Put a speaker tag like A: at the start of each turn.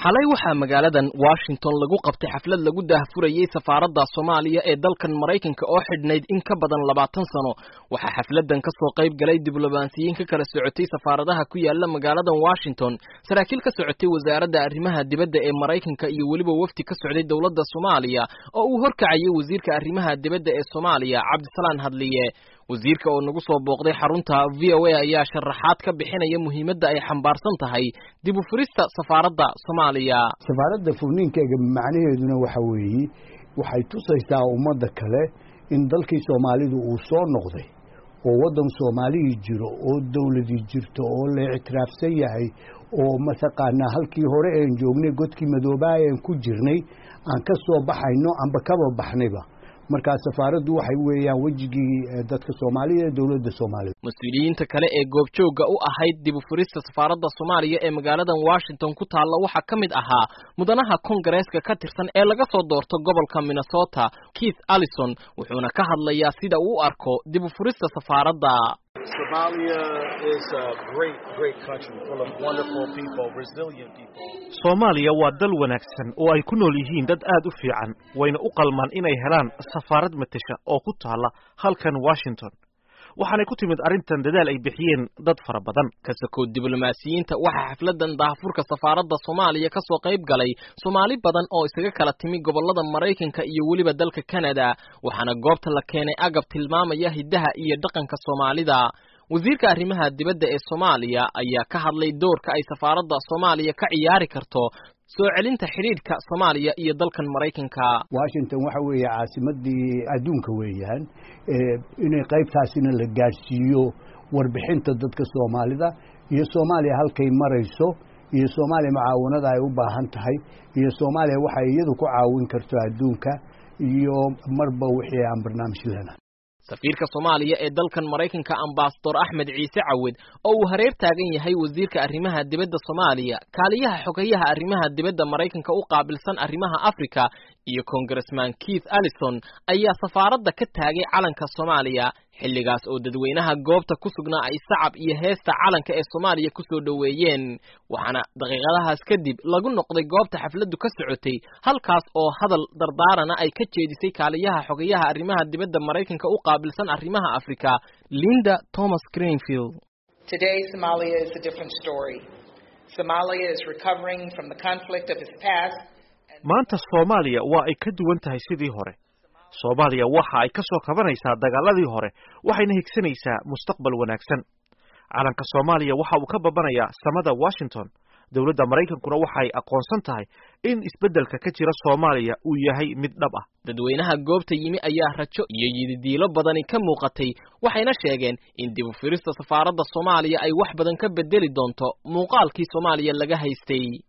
A: xalay waxaa magaaladan washington lagu qabtay xaflad lagu daahfurayey safaaradda soomaaliya ee dalkan maraykanka oo xidhnayd in ka badan labaatan sano waxaa xafladan ka soo qayb galay diblomaasiyiin ka kala socotay safaaradaha ku yaala magaaladan washington saraakiil ka socotay wasaaradda arrimaha dibadda ee maraykanka iyo weliba wafdi ka socday dowladda soomaaliya oo uu horkacayay wasiirka arrimaha dibadda ee soomaaliya cabdisalaan hadliye wasiirka oo nagu soo booqday xarunta v o a ayaa sharaxaad ka bixinaya muhiimadda ay xambaarsan tahay dib u furista safaaradda soomaaliya
B: safaaradda furniinkeega macnaheeduna waxa weeye waxay tusaysaa ummadda kale in dalkii soomaalidu uu soo noqday oo waddan soomaalihii jiro oo dowladii jirto oo la ictiraafsan yahay oo mataqaanaa halkii hore een joognay godkii madoobaa een ku jirnay aan ka soo baxayno amba kaba baxnayba markaa safaaraddu waxay weeyaan wejigii dadka soomaalida ee dowladda soomaalida
A: mas-uuliyiinta kale ee goobjoogga u ahayd dib u furista safaaradda soomaaliya ee magaaladan washington ku taalla waxaa ka mid ahaa mudanaha kongareeska ka tirsan ee laga soo doorto gobolka minnesota keith allison wuxuuna ka hadlayaa sida uu u arko dib u furista safaaradda
C: soomaaliya waa dal wanaagsan oo ay ku nool yihiin dad aad u fiican wayna u qalmaan inay helaan safaarad matasha oo ku taalla halkan washington waxaanay ku timid arrintan dadaal ay bixiyeen dad fara badan
A: kasakood diblomaasiyiinta waxaa xafladan daahfurka safaaradda soomaaliya ka soo qayb galay soomaali badan oo isaga kala timi gobollada maraykanka iyo weliba dalka canada waxaana goobta la keenay agab tilmaamaya hiddaha iyo dhaqanka soomaalida wasiirka arrimaha dibadda ee soomaaliya ayaa ka hadlay doorka ay safaaradda soomaaliya ka ciyaari karto soo celinta xidhiidhka soomaaliya iyo dalkan maraykanka
B: washington waxa weeye caasimadii adduunka weeyaan inay qaybtaasina la gaadhsiiyo warbixinta dadka soomaalida iyo soomaaliya halkay marayso iyo soomaaliya mucaawanada ay u baahan tahay iyo soomaaliya waxay iyadu ku caawin karto adduunka iyo marba wixii aan barnaamij lena
A: safiirka soomaaliya ee dalkan maraykanka ambasador axmed ciise cawed oo uu hareer taagan yahay wasiirka arrimaha dibadda soomaaliya kaaliyaha xogayaha arrimaha dibadda maraykanka u qaabilsan arrimaha africa iyo congressman keith allison ayaa safaaradda ka taagay calanka soomaaliya xilligaas oo dadweynaha goobta ku sugnaa ay sacab iyo heesta calanka ee soomaaliya ku soo dhoweeyeen waxaana daqiiqadahaas kadib lagu noqday goobta xafladdu ka socotay halkaas oo hadal dardaarana ay ka jeedisay kaaliyaha xogayaha arrimaha dibadda maraykanka u qaabilsan arrimaha africa linda thomas greenfield
D: Today, Somalia is a different story. Somalia is recovering from the conflict of its past.
C: maanta soomaaliya waa ay ka duwan tahay sidii hore soomaaliya waxa ay ka soo kabanaysaa dagaaladii hore waxayna higsanaysaa mustaqbal wanaagsan calanka soomaaliya waxa uu ka babanayaa samada washington dowladda maraykankuna waxay aqoonsan tahay in isbeddelka ka jira soomaaliya uu yahay mid dhab ah
A: dadweynaha goobta yimi ayaa rajo iyo yididiilo badani ka muuqatay waxayna sheegeen in dib u firista safaaradda soomaaliya ay wax badan ka bedeli doonto muuqaalkii soomaaliya laga haystay